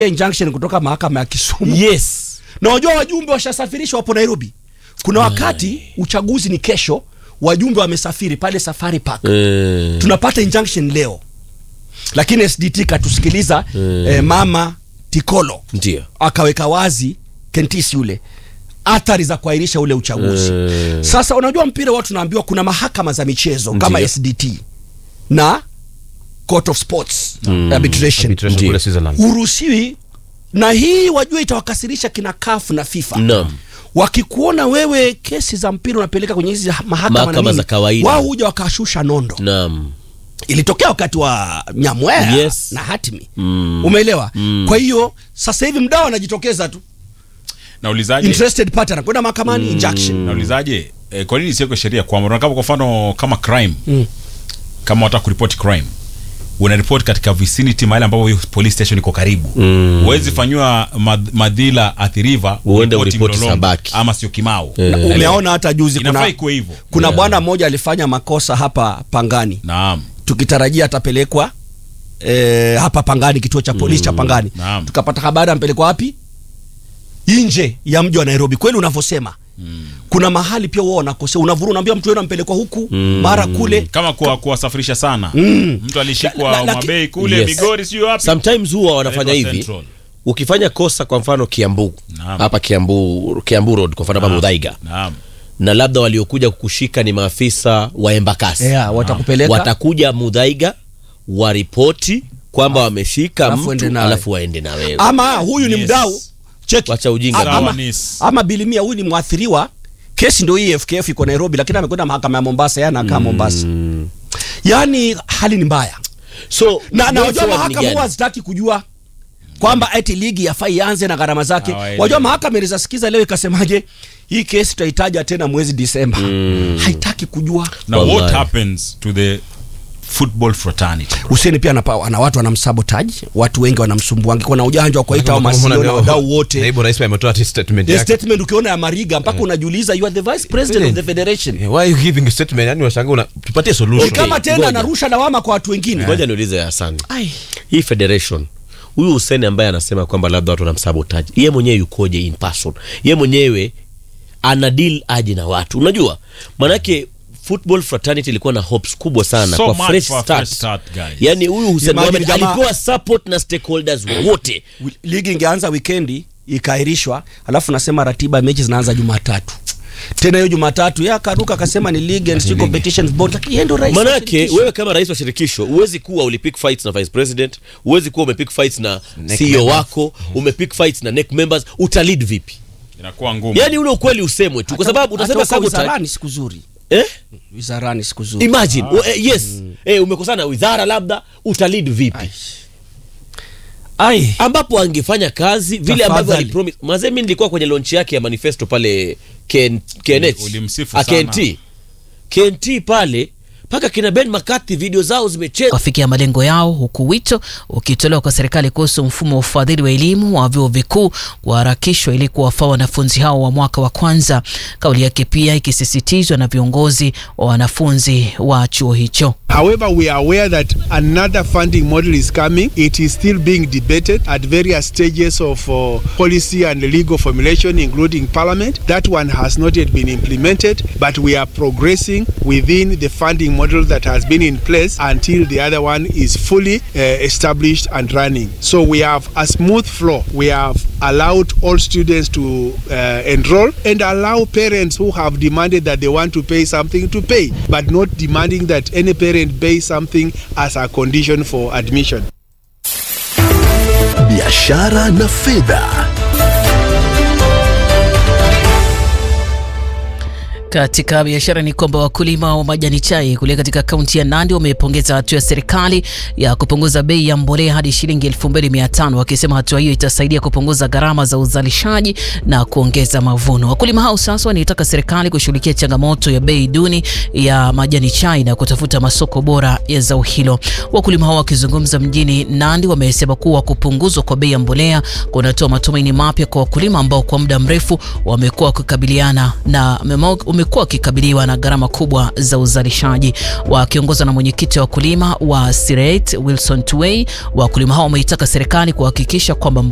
injunction kutoka mahakama ya Kisumu yes na wajua wajumbe washasafirishwa wapo Nairobi. Kuna wakati uchaguzi ni kesho, wajumbe wamesafiri pale Safari Park Eh, tunapata injunction leo, lakini SDT katusikiliza eh, mama Tikolo ndio akaweka wazi Kentisi yule athari za kuahirisha ule uchaguzi. Eh. Sasa unajua mpira watu tunaambiwa kuna mahakama za michezo kama Ndiyo. SDT na Court of Sports arbitration Arbitration Ndiyo. kule Switzerland. huruhusiwi, na hii wajua itawakasirisha kina CAF na FIFA Naam. wakikuona wewe kesi za mpira unapeleka kwenye hizi mahakama, na Mahakama nini, za kawaida. wao huja wakashusha nondo. naam Ilitokea wakati wa Nyamwea Yes. na Hatimi Mm. umeelewa? Mm. Kwa hiyo sasa hivi mdao anajitokeza tu naulizaje interested party anakwenda mahakamani injunction naulizaje eh, kwa nini isiwekwe sheria kwamba unakapa kwa mfano kama crime Mm. kama wataka kuripoti crime unaripoti katika vicinity mahali ambapo hiyo police station iko karibu Mm. huwezi fanyiwa mad- madhila athiriva Uende uripoti uripoti Mlolongo Sabaki. ama sio kimao Eh. Na umeona hata juzi inafaa kuna, ikuwe hivyo kuna Yeah. bwana mmoja alifanya makosa hapa Pangani naam tukitarajia atapelekwa eh, hapa Pangani kituo cha polisi cha Pangani Naam. tukapata habari ampelekwa wapi nje ya mji wa Nairobi kweli unavyosema kuna mahali pia wao wanakosea unavuru unaambia mtu wewe ampelekwa huku mara kule kama kuwa- kuwasafirisha sana Mm. mtu alishikwa La- la- mabei kule Yes. migori sijui wapi sometimes huwa wanafanya Nairobi hivi Central. ukifanya kosa kwa mfano kiambu Naam. hapa kiambu kiambu road kwa mfano hapa Naam. mudhaiga naam na labda waliokuja kukushika ni maafisa wa embakasi yeah, watakupeleka watakuja mudhaiga waripoti kwamba wameshika alafu mtu uende nawe. alafu waende na wewe ama huyu ni Yes. mdau cheki Wacha ujinga ama, bwana. ama, Sawanis. ama bilimia huyu ni mwathiriwa kesi ndio hii FKF iko Nairobi lakini amekwenda mahakama ya Mombasa yana anakaa Mombasa yaani hali ni mbaya so na, na way wajua forward ni mahakama gani? huwa hazitaki kujua kwamba eti ligi yafaa ianze na gharama zake Hawaelewi. wajua mahakama iliweza sikiza leo ikasemaje hii kesi tutahitaja tena mwezi Disemba haitaki kujua na what Wallahi. happens to the football fraternity Hussein pia anapa, ana watu wanamsabotaji watu wengi wanamsumbua angekuwa na ujanja wa kuwaita hao masio na wadau wote Naibu rais pia ametoa ati statement The yake. statement ukiona ya Mariga mpaka unajiuliza you are the vice president of the federation Eh, Why are you giving a statement? Yani washangaa una tupatie ni solution. kama tena ngoja. anarusha lawama kwa watu wengine ngoja niulize Hassan Ai. hii federation huyu Hussein ambaye anasema kwamba labda watu wanamsabotaji yeye mwenyewe yukoje in person yeye mwenyewe ana deal aje na watu unajua manake football fraternity ilikuwa na hopes kubwa sana So kwa much fresh for a start. fresh start, guys. yani huyu Hussein Imagine Mohamed jamaa- alipewa support na stakeholders wote Wi- ligi ingeanza wikendi ikaahirishwa alafu nasema ratiba ya mechi zinaanza jumatatu tena hiyo jumatatu ya akaruka akasema ni league and Street competitions board lakini yeye ndo rais wa manake shirikisho. wewe kama rais wa shirikisho huwezi kuwa ulipick fights na vice president huwezi kuwa umepick fights na Neck CEO members. wako umepick fights na neck members utalead vipi inakuwa ngumu yani ule ukweli usemwe tu kwa sababu Hata utasema huko sabotage wizarani siku zuri eh wizarani siku zuri imagine ah. eh, yes eh, umekosana na wizara labda utalid vipi ai ambapo angefanya kazi vile ambavyo Tafadhali. alipromise mazee mi nilikuwa kwenye launch yake ya manifesto pale Ken, KNH ulimsifu Ah, sana. KNT KNT pale mpaka kina Ben McCarthy video zao zimecheza wafikia malengo yao huku wito ukitolewa kwa serikali kuhusu mfumo wa ufadhili wa elimu wa vyuo vikuu kuharakishwa ili kuwafaa wanafunzi hao wa mwaka wa kwanza. Kauli yake pia ikisisitizwa na viongozi wa wanafunzi wa chuo hicho. However, we are aware that another funding model is coming. It is still being debated at various stages of uh, policy and legal formulation, including Parliament. That one has not yet been implemented, but we are progressing within the funding model that has been in place until the other one is fully uh, established and running. So we have a smooth flow. We have allowed all students to uh, enroll and allow parents who have demanded that they want to pay something to pay, but not demanding that any parent pay something as a condition for admission. biashara na fedha Katika biashara ni kwamba wakulima wa majani chai kule katika kaunti ya Nandi wamepongeza hatua ya serikali ya kupunguza bei ya mbolea hadi shilingi 2500 wakisema hatua hiyo itasaidia kupunguza gharama za uzalishaji na kuongeza mavuno. Wakulima hao sasa wanaitaka serikali kushughulikia changamoto ya bei duni ya majani chai na kutafuta masoko bora ya zao hilo. Wakulima hao wakizungumza mjini Nandi wamesema kuwa kupunguzwa kwa bei ya mbolea kunatoa matumaini mapya kwa wakulima ambao kwa muda mrefu wamekuwa wakikabiliana na umekuwa wakikabiliwa na gharama kubwa za uzalishaji. Wakiongozwa na mwenyekiti wa wakulima wa Siret Wilson Tuwei, wakulima hao wameitaka serikali kuhakikisha kwamba